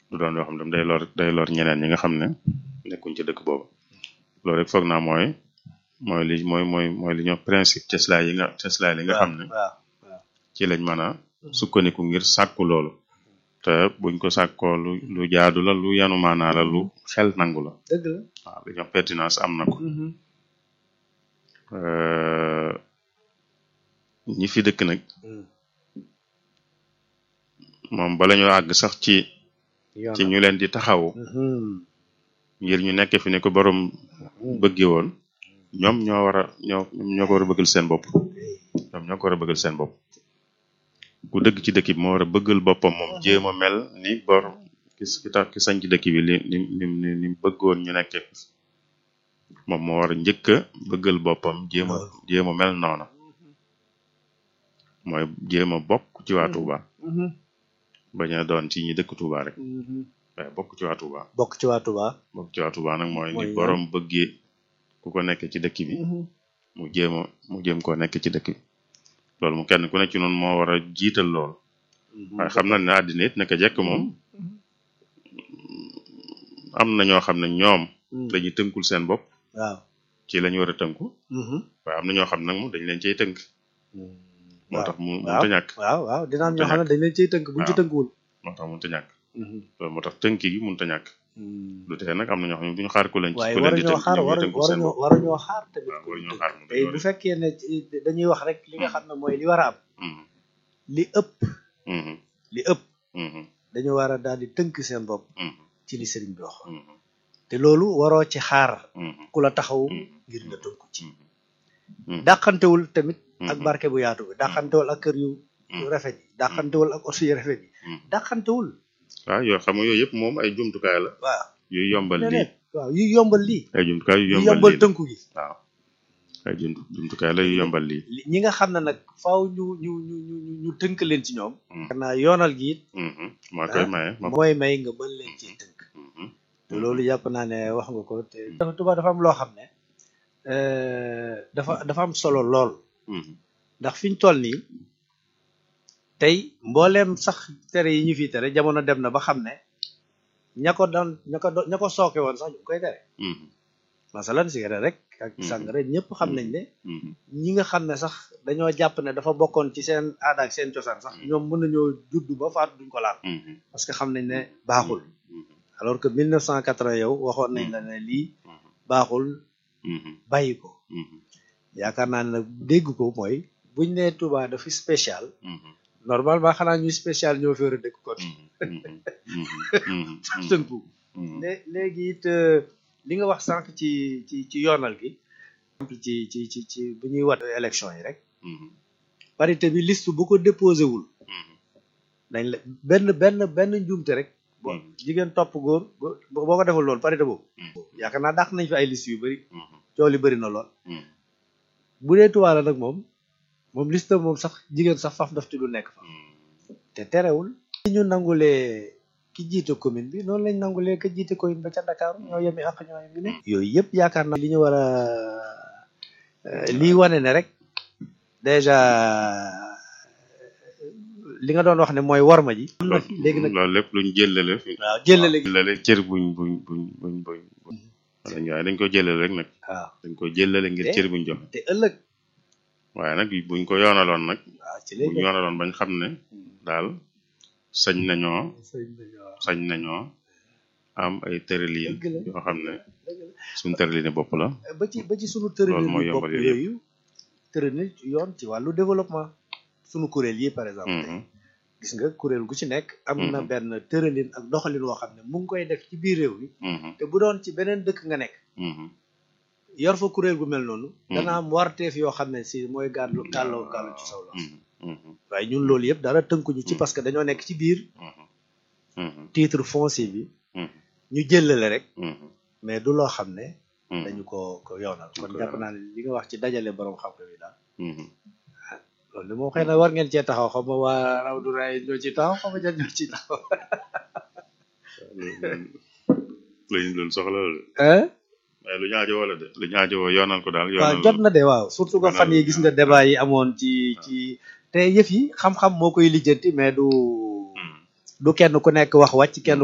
du doon yoo xam ne day lor day lor ñeneen ñi nga xam ne nekkuñ ci dëkk boobu loolu rek foog naa mooy mooy li mooy mooy mooy li ñoo principe cëslaay yi nga cëslaay li nga xam ne waaw waaw ci lañ mën a sukkandiku ngir sàkku loolu te buñ ko sàkkoo lu lu jaadu la lu yanu maanaa la lu xel nangu la dëgg la waaw li ñuy wax pertinence am na ko Mhm. Euh, ñi fi dëkk nag Mhm. moom bala ñu àgg sax ci yoon ci ñu leen di taxawu Mhm. ngir ñu nekk fi ni ko borom Mhm. bëggee woon ñoom ñoo war a ñoo ñoo ko war a bëggal seen bopp ñoom ñoo ko war a bëggal seen bopp ku dëkk ci dëkk bi moo war a bëggal boppam moom jéem a mel ni bor ki ki tax ki sañ ci dëkk bi li li li li li bëggoon ñu nekkee fi moom moo war a njëkk a bëggal boppam jéem a jéem a mel noona mooy jéem a bokk ci waa Touba Mhm. bañ a doon ci ñi dëkk Touba rek Mhm. waaye bokk ci waa Touba bokk ci waa Touba bokk ci waa Touba nag mooy Mooy ni yoon. borom bëggee ku ko nekk ci dëkk bi Mhm. mu jéem a mu jéem koo nekk ci dëkk bi loolu mu kenn ku ne ci noonu moo war a jiital lool waaye xam na ne àddina it naka jekk moom am na ñoo xam ne ñoom Mhm. dañuy tënkul seen bopp waaw ci lañu war a tënku Mhm. waaye am na ñoo xam ne nag moom dañ leen cay tënk moo tax mu waaw mënta ñàkk waaw waaw dina am Mënta ñoo xam ne dañ leen ciy tënk buñ ci waaw. tënkuwul moo tax mënta ñàkk Mhm. loolu moo tax tënk gi mënta ñàkk Mhm. du tee nag am na ñoo xam ne duñu xaar ku leen waaye ku leen di waruñoo tënk xaar ñoom ñooy waru tënkul seen waruñoo bopp waruñoo xaar tamit waaw ku waruñoo tënk. xaar mu tey bu fekkee ne ci- dañuy wax rek li nga xam ne mooy li war a am li ëpp li ëpp dañu war a daal di tënk seen bopp ci li sëriñ bi wax te loolu waroo ci xaar ku la taxaw ngir nga tënku ci dàqantewul tamit ak barke bu yaatu bi dàqantewul ak kër yu rafet yi dàqantewul ak oto yu rafet yi dàqantewul waaw yoo xam nga yooyu yëpp moom ay jumtukaay la waaw yuy yombal lii leneen waaw yu yombal lii ay jumtukaay yu yu yombal yombal lii tënku gi waaw ay jumtu jumtukaay la yu yombal lii li- ñi nga xam ne nag faaw ñu ñu ñu ñu ñu ñu tënk leen ci ñoom Mm. xanaa yoonal gi it moo koy Ah. maye moo mooy may nga mën leen ci tënk te loolu jàpp naa ne wax nga ko te dafa tubaab dafa am loo xam ne euh, dafa dafa am solo lool ndax fi ñu toll nii tey mbooleem sax tere yi ñu fi tere jamono dem na ba xam ne ña ko doon ña ko doon ña ko sooke woon sax ñu ngi koy tere masalan cigarette rek ak Mhm. sàngara ñëpp xam nañ ne ñi nga xam ne sax dañoo jàpp ne dafa bokkoon ci seen aada ak seen cosaan sax ñoom mën nañoo judd ba faatu duñ ko laal parce que xam nañ ne baaxul alors que 1980 yow waxoon nañ la ne lii baaxul bàyyi ko yaakaar naa ne nag dégg ko mooy buñ ne Touba dafa spécial normalement xanaa ñuy spécial ñoo fi war a dëkk kon tënku lé- léegi it euh, li nga wax sànq ci ci ci yoonal gi ci ci ci ci bu ñuy wat élection yi rek parité bi liste bu ko déposé wul dañ la benn benn benn njuumte rek bo jigéen topp góor boo boo ko deful loolu parité boobu yaakaar naa dàq nañ fi ay liste yu bëri coow li bëri na lool bu dee Touba la nag moom moom liste moom sax jigéen sax faf daf ci du nekk fa te terewul li ñu nangulee ki jiite commune bi noonu lañ nangulee ka jiite commune ba ca Dakar ñoo yemi ak ñoo yemi ne yooyu yëpp yaakaar naa li ñu war a euh, lii wane ne rek déjà li nga doon wax ne mooy warma ji am na fi léegi nag loolu lépp luñ jëllale fi waaw jëlale gi jëllale cër buñ buñ buñ buñ buñ wala waaye dañ ko jëlale rek nag waaw dañ ko jëllale ngir Eh. cër buñ joxe te ëllëg waaye nag buñ ko yoonaloon nag waaw ci buñ léegi yoonaloon bañ xam ne daal sañ nañoo sëñ bi waaw sañ nañoo am ay tërëliin Dëgg la. yoo xam ne dëgg la. suñ tërëliini bopp la ba ci ba ci sunu Loolu tëralin mooy yu bopp yombal yooyu yooyu tëralin yoon ci wàllu développement sunu kuréel yi par exemple Mhm. gis nga kuréel gu ci nekk am na Mhm. benn tëralin ak doxalin woo xam ne mu ngi koy def ci biir réew mi Mhm. te bu doon ci beneen dëkk nga nekk Mhm. yor fa kuréel gu mel noonu Mhm. dana am warteef yoo xam ne si mooy gàllu gàlloo gàllu ci saw la Mhm. Mhm. waaye ñun loolu yëpp dara tënkuñu ci Mhm. parce que dañoo nekk ci biir Mhm. Mhm. titre foncier bi Mhm. ñu jëlale rek Mhm. mais du loo xam ne Mhm. dañu ko ko yoonal kon ko jàpp yoonal. naa ne li nga wax ci dajale borom xam-xam yi daal Mhm. loolu de moom xëy na war ngeen cee taxaw xam nga waa raw du raay ñoo ci taxaw xam nga jan ñoo ci taxaw luñ luñ soxla la de hein waaye lu ñu aajowoo la de lu ñu aajowoo yoonal ko daal waaw yoonal jot na de waaw surtout que fan yi gis nga débat yi amoon ci ci te yëf yi xam-xam moo koy lijjanti mais du Mhm. du kenn ku nekk wax wàcc kenn